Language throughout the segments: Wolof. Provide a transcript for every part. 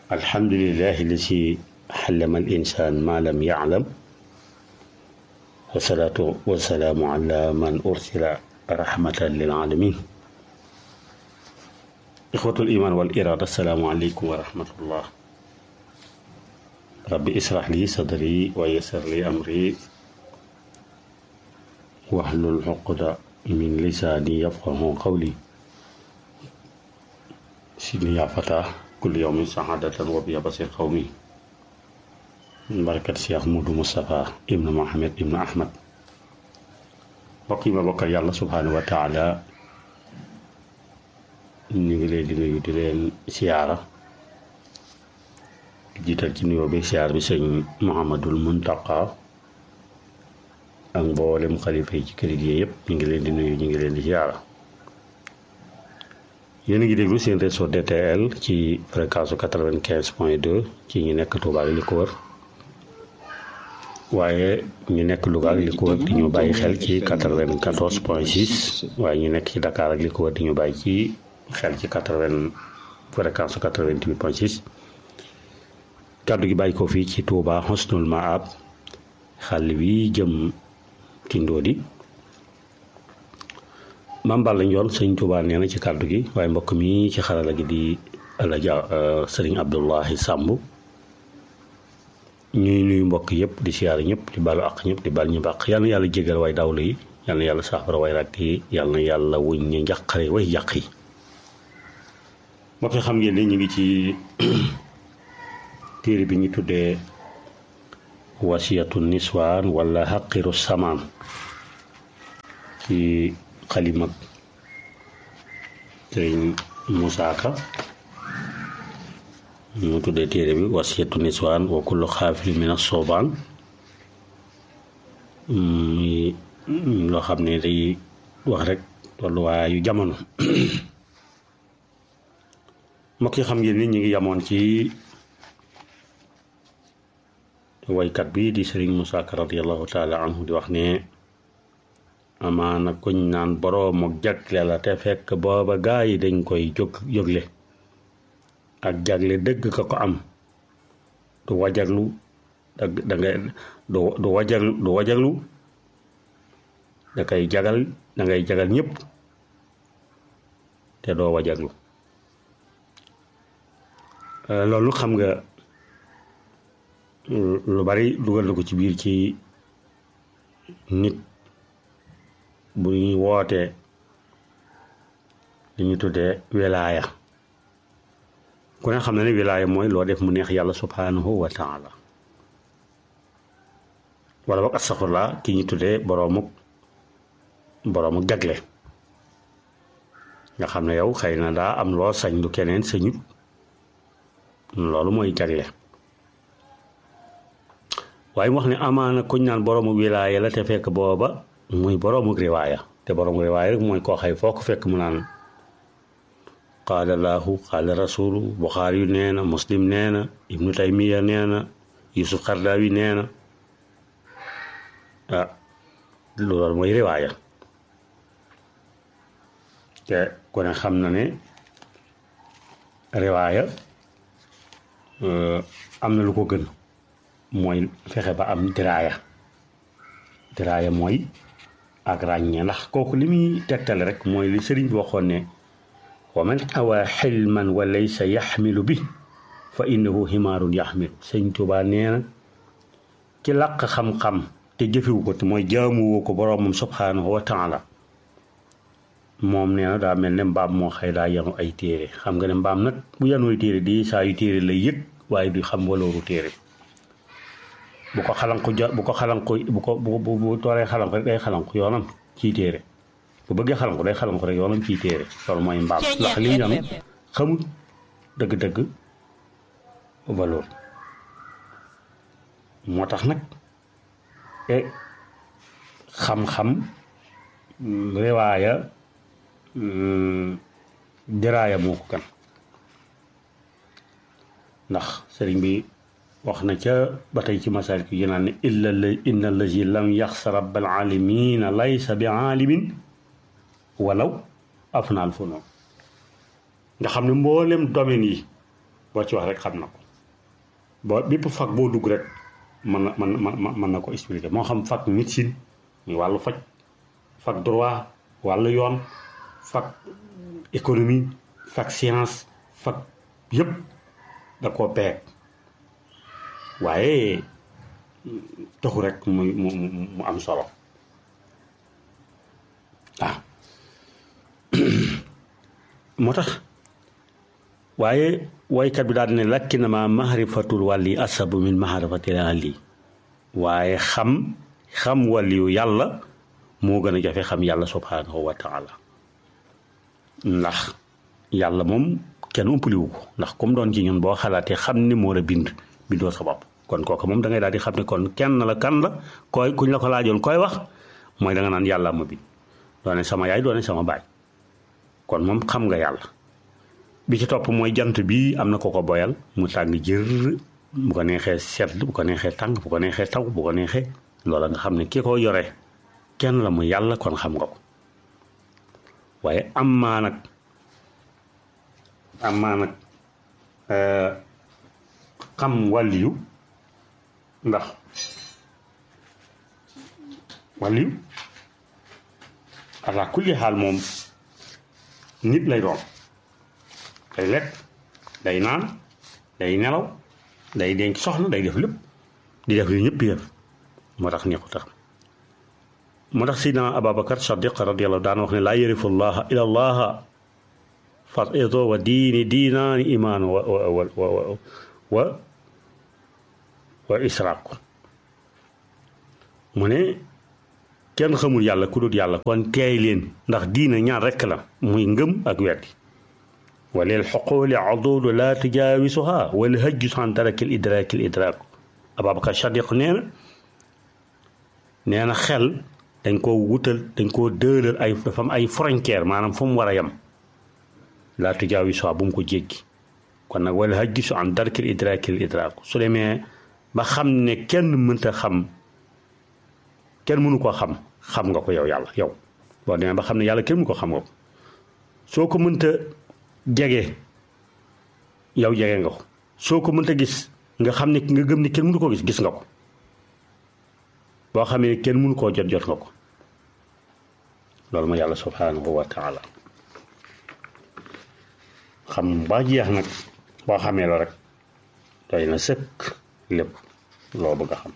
alhamdulillahi lasi xallama al insaan ma lam yaclam wasalaatu wasalaamu ala man ursila rahmatan lil alamin ixwatul iman wal irada assalaamu aleykum wa rahmatullah rabbi israh li sadri wa yassir li amri wahlul uqda min lisaani yafqahu qawli sidni yaa fata kulli yawmin saadatan wa biya basir qawmi barakat Cheikh Moudou Moustapha ibnu Mohamed ibnu Ahmad mbokk yi ma bokkal yàlla subhaanahu wa taala ñu ngi leen di nuyu di leen siyaara jiital ci nuyoo bi siyaar bi sëñ Mouhamadul Muntaqa ak mboolem xalifa yi ci kër gi yëpp ñu ngi leen di nuyu ñu ngi leen di siyaara yéen a ngi déglu seen réseau DTL ci fréquence quatre-vingt-quinze point deux ci ñu nekk Touba ak li ko wër waaye ñu nekk Louga ak li ko wër di ñu bàyyi xel ci quatre-vingt-quatorze point six waaye ñu nekk ci Dakar ak li ko wër di ñu bàyyi ci xel ci quatre-vingt fréquence quatre-vingt-huit point six kàddu gi bàyyi ko fii ci Touba Husnul Maab xàll wi jëm ci Ndodi Mame Balla Ndione sëñ Touba nee na ci kàddu gi waaye mbokk mi ci xarala gi di Alaja Sëriñ Abdullahi Sàmb ñuy nuyu mbokk yëpp di siyaare ñëpp di balu ak ñëpp di bal ñu bàq yal na yàlla jégal way dawlu yi yal na yàlla saafara way rakk yi yal na yàlla wuñ ñu njaqare way yàq yi mbokk yi xam ngeen ne ñu ngi ci téere bi ñu tuddee wasiyatu niswaan wala xaqiru samaan ci xalimag sëriñ Moussa Ka ñu tuddee téere bi wasiyatu niswaan wa kullu xaafil min as-soobaan muy loo xam ne day wax rek tolluwaayu jamono mbokk yi xam ngeen ni ñu ngi yamoon ci waykat bi di sëriñ Moussa Ka radiallahu taala anhu di wax ne amaana kuñ naan boroom ak jagle la te fekk booba gaa yi dañ koy jóg jógle ak jagle dëgg ka ko am du wajaglu da da nga du du wajaglu du wajaglu da koy jagal da ngay jagal ñëpp te doo wajaglu loolu xam nga lu bari dugal na ko ci biir ci nit bu ñuy wootee li ñu tuddee wilaaya ku ne xam na ne wilaaya mooy loo def mu neex yàlla subhanahu wa taala wala boog astaxfirullah ki ñu tuddee boroomu boroomu jagle nga xam ne yow xëy na daa am loo sañ lu keneen sañut loolu mooy jagle waaye mu wax ne amaana kuñ naan boroomu wilaaya la te fekk booba muy boroomu riwaaya te boroomu riwaaya rek mooy koo xay foo ko fekk mu naan qaala laahu qaala rasulu buxaari yu nee na muslim nee na ibnu taymiya nee na yusuf xardaawi nee na ah loolu mooy riwaaya te ku ne xam na ne riwaaya am na lu ko gën mooy fexe ba am diraaya diraaya mooy ak ràññee ndax kooku li muy tegtale rek mooy li sëriñ bi waxoon ne wa man awaa xilman wa laysa yaxmilu bi fa innahu himaarun yaxmilu sëñ Tuubaa nee na ci làq xam-xam te jëfewu ko te mooy jaamuwoo ko boroomam subhaanahu wa taala moom nee na daa mel ne mbaam moo xëy daa yanu ay téere xam nga ne mbaam nag bu yanooy téere di saa yu téere lay yëg waaye du xam walooru téere bu ko xalanku jo bu ko xalanku bu ko bu bu tooree xalanku rek day xalanku yoonam ciy téere bu bëggee xalanku day xalanku rek yoonam ciy téere loolu mooy mbaam ndax li ñu am xamul dëgg-dëgg valeur moo tax nag e xam-xam riwaaya diraaya moo ko kan ndax sëriñ bi wax na ca ba tey ci masaal ki yénaan ne illa inna allazi lam yaxsa rabbal alamina laysa bi aalimin walaw afnaal fu noonu nga xam ne mboolem domaine yi boo ci wax rek xam na ko boo bépp fac boo dugg rek mën na mën na mën na ko expliquer moo xam fac médecine muy wàllu faj fac droit wàllu yoon fac économie fac science fac yëpp da koo peeg waaye taxu rek mu mu mu am solo waaw moo tax waaye waykat bi daal ne lakkinama mahrifatul wàlli asabu min mahrifatil ali waaye xam xam wàlliyu yàlla moo gën a jafe xam yàlla subhanahu wa taala ndax yàlla moom kenn umpaliwu ko ndax comme doon ci ñun boo xalaatee xam ni moo la bind bindoo sa bopp kon kooku moom da ngay daal di xam ne kon kenn la kan la koy kuñ la ko laajoon koy wax mooy da nga naan yàlla ma bind doone sama yaay doone sama baay kon moom xam nga yàlla bi ci topp mooy jant bi am na ko ko boyal mu tàng jër bu ko neexee sedd bu ko neexee tàng bu ko neexee taw bu ko neexee loola nga xam ne ki ko yore kenn la mu yàlla kon xam nga ko waaye am maa nag am maa nag xam wàlliyu ndax wàlliyu ala kulli xaal moom nit lay doon day lekk day naan day nelaw day denc soxna day def lépp di def yu ñëpp yëf moo tax neexu tax moo tax sidna Ababacar Sadiq radiyallahu daan wax ne laa yarifu llaha ila llaha farido wa diini diinaani imaan wa wa wa wa wa israaq mu ne kenn xamul yàlla ku dul yàlla kon teey leen ndax diina ñaar rekk la muy ngëm ak weddi walil xoqooli adudu laa tujaawisuha wal hajju san darakil idraakil idraak Ababacar Sadiq nee na nee na xel dañ koo wutal dañ koo dëëlal ay dafa am ay frontière maanaam fu mu war a yem laa tujaawisuha bu mu ko jéggi kon nag wal hajju su an darakil idraakil idraak su demee ba xam ne kenn mënta xam kenn mënu ko xam xam nga ko yow yàlla yow boo demee ba xam ne yàlla kenn mënu ko xam nga ko soo ko mënta jege yow jege nga ko soo ko mënta gis nga xam ne nga gëm ne kenn mënu koo gis gis nga ko boo xamee ne kenn mënu koo jot jot nga ko loolu ma yàlla subhanahu wa taala xam ba jeex nag boo xamee la rek doy na sëkk lépp loo bëgg a xam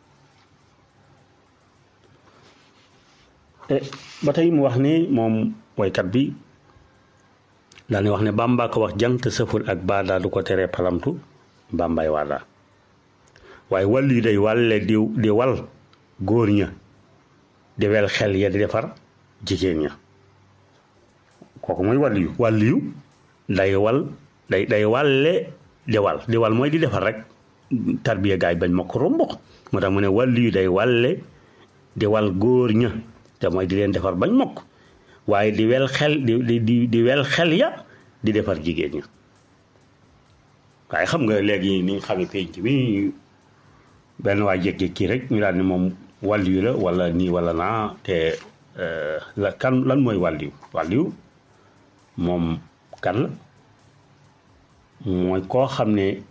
ba tey mu wax ni moom woykat bi daal di wax ne Bàmba ko wax jant sëful ak baada du ko teree palamtu Bàmbaay waada waaye wàll yu day wàlle di di wal góor ña di wel xel ya di defar jigéen ña kooku mooy wàll yu wàll yu day wal day day wàlle di wal di wal mooy di defar rek tarbiya gaay bañ ma ko romb moo tax mu ne wàll yu day wàlle di wal góor ña te mooy di leen defar bañ mokk waaye di wel xel di di di wel xel ya di defar jigéen ña waaye xam nga léegi ni nga xamee penc mi benn waay jékki-jékki rek ñu daal ni moom wàlliyu la wala nii wala naa te la kan lan mooy wàlliyu wàlliyu moom kan la mooy koo xam ne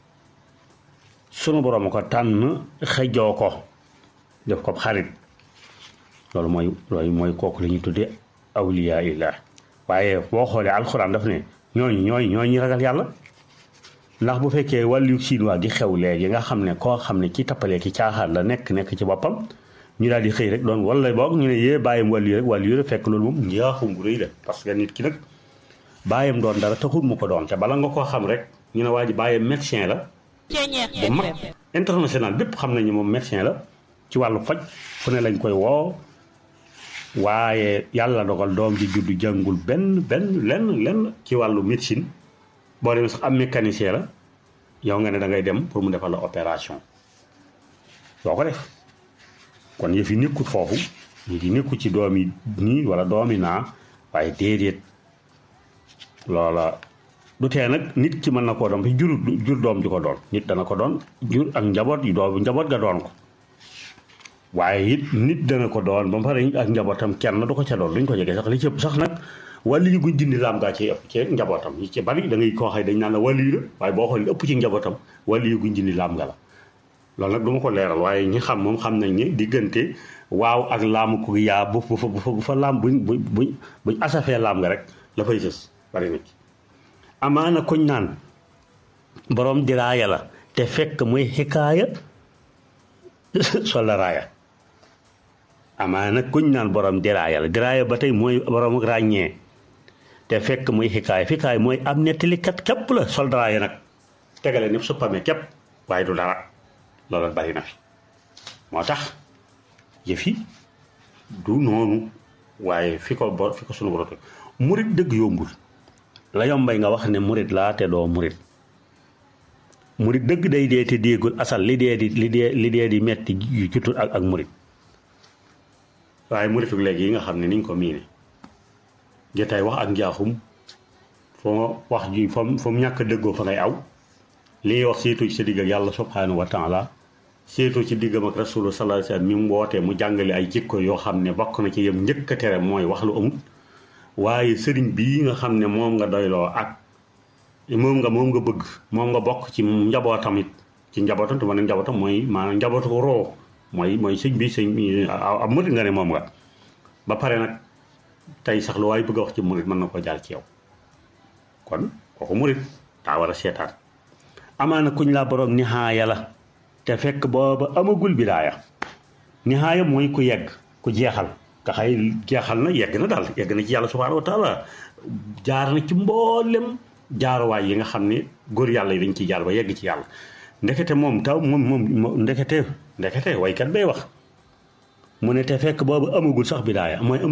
sunu borom a ko tànn xëjoo ko def ko xarit loolu mooy loolu mooy kooku la ñuy tuddee awliyaa illah waaye boo xoolee alxuraan daf ne ñooñu ñooñu ñooñu ñu ragal yàlla ndax bu fekkee wàllu chinois di xew léegi nga xam ne koo xam ne ci tappalee ki caaxaan la nekk nekk ci boppam ñu daal di xëy rek doon wala boog ñu ne yee bàyyam wàllu rek wàllu rek fekk loolu moom njaaxum bu rëy la parce que nit ki nag bàyyam doon dara taxul mu ko doon te bala nga koo xam rek ñu ne waa ji bàyyam médecin la bu mag international bépp xam nañu moom médecin la ci wàllu faj fu ne lañ koy woo waaye yàlla dogal doom ji juddu jàngul benn benn lenn lenn ci wàllu médecine boo demee sax am mécanicien la yow nga ne da ngay dem pour mu defal la opération doo ko def kon yëf yi nekkut foofu yëf yi nekkut ci doom yi nii wala doomi naa waaye déedéet loola du tee nag nit ki mën na koo doon fi jur jur doom ji ko doon nit dana ko doon jur ak njaboot yi doom njaboot ga doon ko waaye it nit dana ko doon ba mu pare ak njabootam kenn du ko ca doon duñ ko jege sax li ci ëpp sax nag wàllu yu guñ dindi laam gaa ci ëpp ci njabootam yi ci bari da ngay koo xëy dañ naan la wàllu yu la waaye boo xoolee ëpp ci njabootam wàllu yu guñ dindi laam nga la loolu nag du ma ko leeral waaye ñi xam moom xam nañ ni diggante waaw ak laamu ko yaa bu bu fa bu fa laam buñ buñ buñ buñ asafee laam nga rek la fay sës bari na ci amaana kuñ naan borom diraaya la te fekk muy xikaaya sola raaya amaana kuñ naan borom diraaya la diraaya ba tey mooy borom ràññee te fekk muy xikaaya xikaaya mooy am nettalikat képp la sol raaya nag tegale ni su pame képp waaye du dara loolu bari na fi moo tax yëf yi du noonu waaye fi ko bor fi ko sunu borom murit dëgg yombul la yombay nga wax ne murit laa te doo murit murit dëgg day dee te déegul asal li dee di li dee li dee di metti yu jutut ak ak murit waaye muritu léegi yi nga xam ne niñ ko miine jotaay wax ak njaaxum foo wax ji fam fa mu ñàkk dëggoo fa ngay aw li wax seetu ci sa digg ak yàlla subhanahu wa taala seetu ci diggam ak rasulu sallallahu alayhi wasallam mi mu wootee mu jàngale ay jikko yoo xam ne bokk na ci yem njëkk a tere mooy wax lu amut waaye sëriñ bii nga xam ne moom nga doyloo ak moom nga moom nga bëgg moom nga bokk ci njabootam it ci njabootam te ma ne njabootam mooy maanaam njabootu ko roo mooy mooy sëñ bi sëñ bi ab murit nga ne moom nga ba pare nag tey sax lu waaye bëgg a wax ci murit mën na ko jaar ci yow kon kooku murit daa war a seetaan amaana kuñ laa borom nihaaya la te fekk booba amagul bidaaya nihaaya mooy ku yegg ku jeexal nga xay jeexal na yegg na daal yegg na ci yàlla subhaanahu wa taala jaar na ci mboolem jaaruwaay yi nga xam ne góor yàlla yi dañ ciy jaar ba yegg ci yàlla ndekete moom taw moom moom ndekete ndekete waykat bay wax mu ne te fekk boobu amagul sax bidaaya mooy